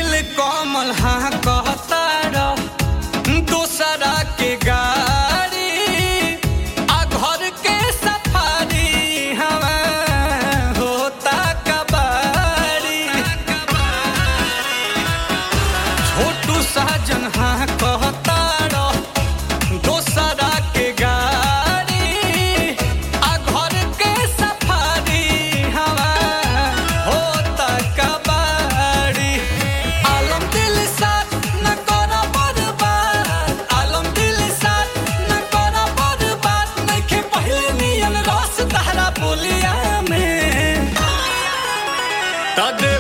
नील कमल हाँ कहता दूसरा के गाड़ी आ घर के सफारी हवा होता कबाड़ी छोटू साजन हाँ कहता दोसरा के गाड़ी आ घर के सफारी हवा होता कबाड़ी आलम दिल साथ न करा बर्बाद आलम दिल साथ न करा बर्बाद नइखे पहिले नियन रस तहरा बोलिया में तद